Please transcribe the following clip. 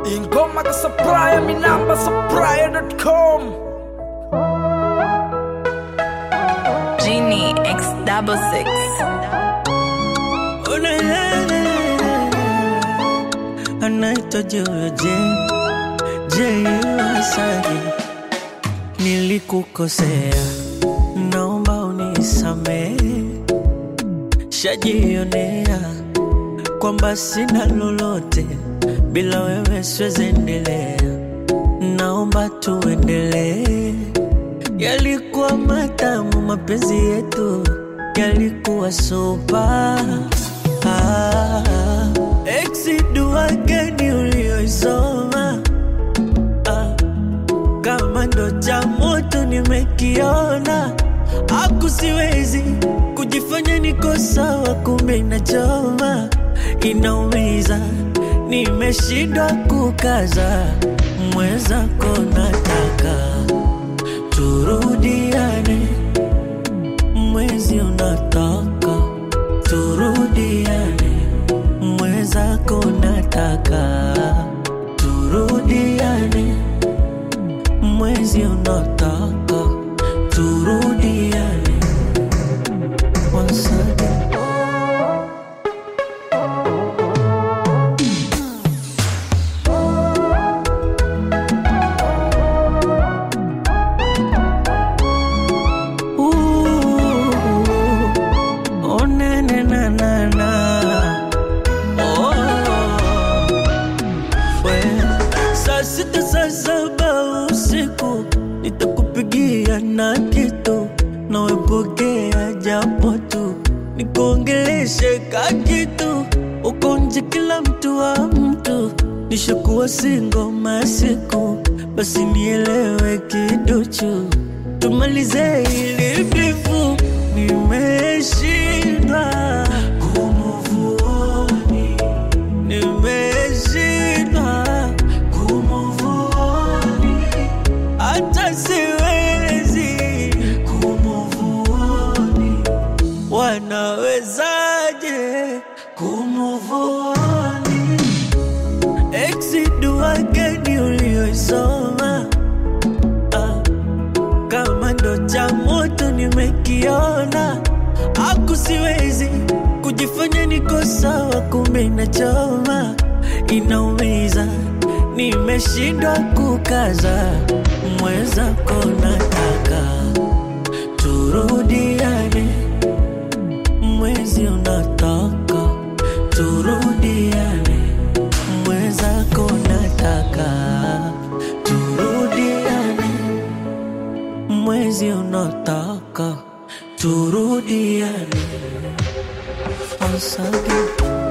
ingoma ka supplier minamba supplier.com Genie X double six. anaitwa Joje J Wasani, nilikukosea, naomba unisamehe. Shajionea kwamba sina lolote, bila wewe siwezi endelea, naomba tuendelee. Yalikuwa matamu mapenzi yetu, yalikuwa sopa ah, exi dua gani ulioisoma ah, kama ndo cha moto nimekiona, aku siwezi kujifanya niko sawa, kumbe inachoma, inaumiza, nimeshindwa kukaza, mwenzako nataka turudiane, mwezi unataka turudiane, mwenzako nataka turudiane, mwezi unataka turudiane. Once again. Ooh, oh, na, na, na, na, na. Oh, we. Saa sita saa saba usiku nitakupigia na kitu nawepokea japo tu nikuongeleshe ka kitu uko nje kila mtu wa mtu nishakuwa singo masiku basi nielewe kiduchu tumalize ili bifu nimeshindwa kumuvuoni nimeshindwa kumuvuoni hata siwezi kumuvuoni wanawezaje kumuvuoni exi dua gani ulioisoma ah, kama ndo cha moto nimekiona, aku siwezi kujifanya niko sawa, kumbe inachoma, inaumiza, nimeshindwa kukaza, mwenzako nataka turudiane, mwezi unataka turudiane, mwenzako nataka turudiane mwezi unataka turudiane once again.